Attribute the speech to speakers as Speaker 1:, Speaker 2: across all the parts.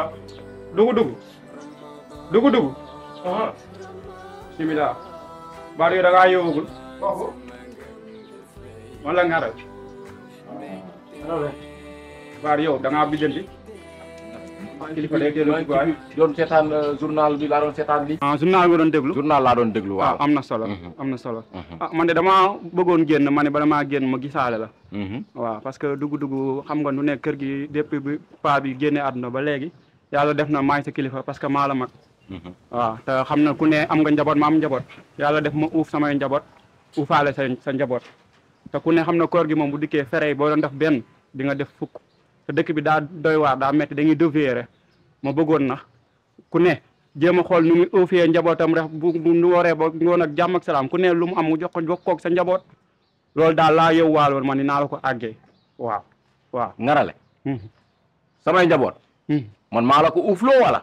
Speaker 1: dugu dugu dugu dugu bismillah baat yi da ngaa yowagul wala nga rek baat yow da ngaa biddanti kilifa day teel a dugg waay
Speaker 2: doon seetaan journal bi laa doon seetaan li
Speaker 1: ah journal nga doon déglu
Speaker 2: journal laa doon déglu
Speaker 1: ah
Speaker 2: waaw
Speaker 1: am na solo
Speaker 2: Mhm.
Speaker 1: am na solo
Speaker 2: Mhm.
Speaker 1: ah man de damaa bëggoon génn ma ne bala maa génn ma gisaale la
Speaker 2: Mhm.
Speaker 1: waaw parce que dugg-dugg xam nga nu nekk kër gi depuis bi paa bi génne àdduna ba léegi yàlla def na maay sa kilifa parce que maa la mag
Speaker 2: Mhm.
Speaker 1: waaw te xam na ku ne am nga njaboot ma am njaboot yàlla def ma uuf samay njaboot uufaale sa sa njaboot te ku ne xam na koor gi moom bu dikkee fere yi boo doon def benn di nga def fukk te dëkk bi daa doy waar daa metti dañuy deviere ma bëggoon na ku ne jéem a xool nu muy uufee njabootam rek bu bu nu waree ba ngoon ak jàmm ak salaam ku ne lu mu am mu jox ko jox koog sa njaboot loolu daal laa yow waaloon ma ni naa la ko àggee waaw waaw
Speaker 2: ngarale
Speaker 1: Mhm.
Speaker 2: samay njaboot
Speaker 1: Mhm.
Speaker 2: man maa la ko uufloo wala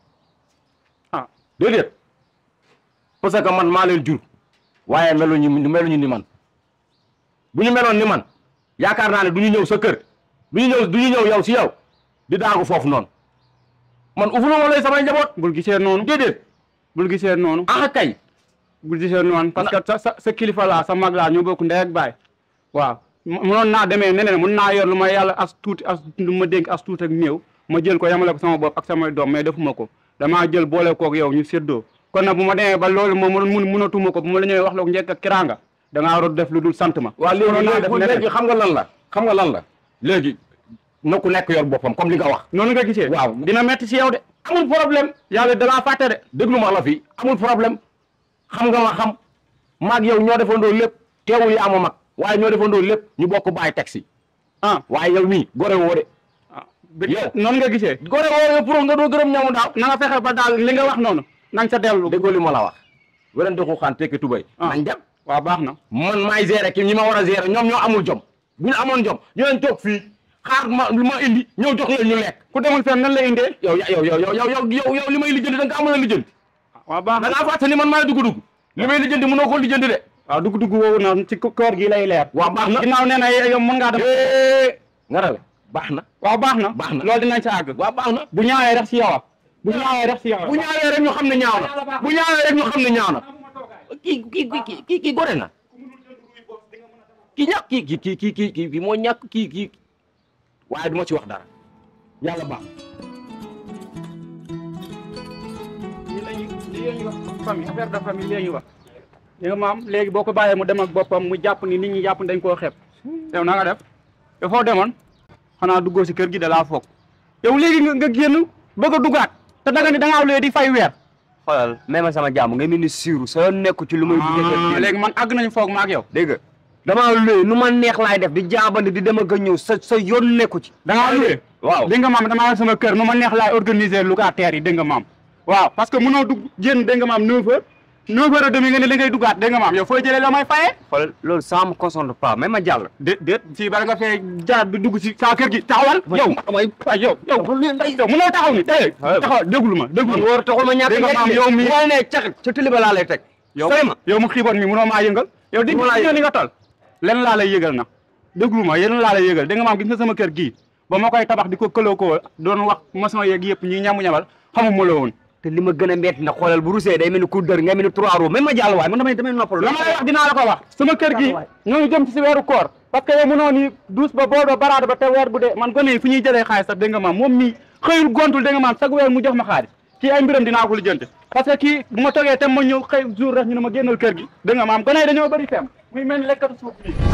Speaker 1: ah
Speaker 2: déedéet parce que man maa leen jur waaye meluñu meluñu ni man bu ñu meloon ni man yaakaar naa ne du ñu ñëw sa kër du ñu ñëw du ñu ñëw yow si yow di daagu foofu noonu man uufloo ma lay samay njaboot
Speaker 1: bul gisee noonu
Speaker 2: déedéet
Speaker 1: bul gisee noonu
Speaker 2: ah kay
Speaker 1: bul gisee noonu parce que sa sa sa kilifa laa sa mag laa ñoo bokk ndey ak baay waaw mënoon naa demee neneen mun naa yor lu ma yàlla as tuuti as lu ma dénk as tuuti ak néew ma jël ko yamale ko sama bopp ak samay doom mais defuma ko damaa jël boole koog yow ñu séddoo kon nag bu ma demee ba loolu moom mun munatuma ko bu ma la ñëwee wax la ko njëkk ak kiranga da ngaa war a def lu dul sant ma
Speaker 2: waaw
Speaker 1: mënoon naa
Speaker 2: léegi
Speaker 1: def
Speaker 2: léegi
Speaker 1: neneen.
Speaker 2: léegi xam nga lan la xam nga lan la léegi na ku nekk yor boppam comme li nga wax
Speaker 1: noonu nga gisee
Speaker 2: waaw.
Speaker 1: dina metti si yow de amul problème yàlla dalaa fàtte de
Speaker 2: déglu ma la fi amul problème xam nga ma xam maag yow ñoo defandoo lépp teewul yi ama mag waaye ñoo defandoo lépp ñu bokk bàyyi taxi
Speaker 1: ah
Speaker 2: waaye yow mii gore woo de
Speaker 1: ah bi-
Speaker 2: Yow.
Speaker 1: noonu nga gisee
Speaker 2: gore woo yow pour nga doo gërëm ñamu daaw
Speaker 1: na nga fexe ba daal li nga wax noonu na nga sa dellu
Speaker 2: déggoo li ma la wax werante xuuxaan tekki tubay
Speaker 1: Ah.
Speaker 2: nañ dem
Speaker 1: waaw baax na
Speaker 2: man maay gérer ki ñi ma war a gérer ñoom ñoo amul jom bu ñu amoon jom ñu leen toog fii xaar ma lu ma indi ñëw jox leen ñu lekk
Speaker 1: ku demul fenn nan la indee
Speaker 2: yow yow yow yow yow yow yow yow li may lijjanti da nga ko amul a lijjanti
Speaker 1: waaw baax
Speaker 2: da
Speaker 1: na
Speaker 2: ngaa fàtte ni man maay dugg-dugg li may lijjanti mënoo ko lijjanti de
Speaker 1: waaw dugg dugg woowu na ci koor gi lay leer
Speaker 2: waaw baax na
Speaker 1: ginnaaw nee na yow mën ngaa dem
Speaker 2: nga rale baax na
Speaker 1: waaw baax na
Speaker 2: baax na.
Speaker 1: loolu dinañ sa àgg
Speaker 2: waaw baax na
Speaker 1: bu ñaawee rek si yow a bu ñaawee rek si yow
Speaker 2: bu ñaawee rek ñu xam ne ñaaw na bu ñaawee rek ñu xam ne ñaaw na kii kii kii kii kii gore na kii ñàkk kii kii kii kii kii kii moo ñàkk kii kii waaye du ma ci wax dara yàlla baax
Speaker 1: lii lañu lii la ñuy wax famille affaire de famille la ñuy wax li nga maam léegi boo ko bàyyee mu dem ak boppam mu jàpp ni nit ñi jàpp ni dañ koo xeeb yow na nga def yow foo demoon xanaa duggoo si kër gi da laa foog yow léegi nga nga génn bëgg a duggaat te danga ni da ngaa lee di fay weer
Speaker 3: xoolal même ma sama jàmm nga mel ni siiru sa yoon nekku ci lu may
Speaker 1: Ah, léegi man àgg nañu foog ma ak yow
Speaker 3: dégg nga damaa luy nu ma neex laay def di jaabandi di dem ak a ñëw sa sa yoon nekku ci
Speaker 1: da ngaa luwee
Speaker 3: waaw
Speaker 1: dégg nga maam damaa yor sama kër nu ma neex laay organiser locataires yi dégg nga maam waaw parce que mënoo dugg génn dégg nga maam 9 heures 9 heures et demi nga ne li ngay duggaat dégg nga maam yow fooy jëlee la may fayee
Speaker 3: xoolal loolu ça me concerne pas même ma jàll
Speaker 1: déet déet fii bala nga fee jaar bi dugg si saa kër gi taxawal yow
Speaker 3: damay
Speaker 1: waay yow yow yow mënoo taxaw ni tey taxawal déglu ma déglu ma
Speaker 3: war taxul ma ñàkk
Speaker 1: dégg nga maam yow mi
Speaker 3: wala ne caxit ca tili ba laa lay teg
Speaker 1: yow
Speaker 3: sëy ma
Speaker 1: yow mu xiiboon mi mënoo maa yëngal yow di
Speaker 3: Mënoo laa
Speaker 1: nga ni nga tol len laa lay yëgal na déglu ma yéen laa lay yëgal dégg nga maam gis nga sama kër gii ba ma koy tabax di ko këloo ko doon wax maçon yeeg yëpp ñi ñamu ñamal xamuma la woon
Speaker 3: te li ma gën a metti na xoolal bu rusee day mel ni coup dër nga mel ni trois roues même ma jàll waay man damay damay noppal
Speaker 1: la ma lay wax dinaa la ko wax sama kër gi ñoo ngi jëm ci si weeru koor parce que yow mënoo ni douze ba bool ba baraada ba te weer bu dee man gone yi fu ñuy jëlee xaalis sax dégg nga maam moom mii xëyul gontul dégg nga maam chaque weer mu jox ma xaalis kii ay mbiram dinaa ko lijjanti parce que kii bu ma toogee te ma ñëw xëy jour rek ñu ne ma génnal kër gi dégg nga maam gone yi dañoo bëri fem muy mel ni lekkatu suuf bi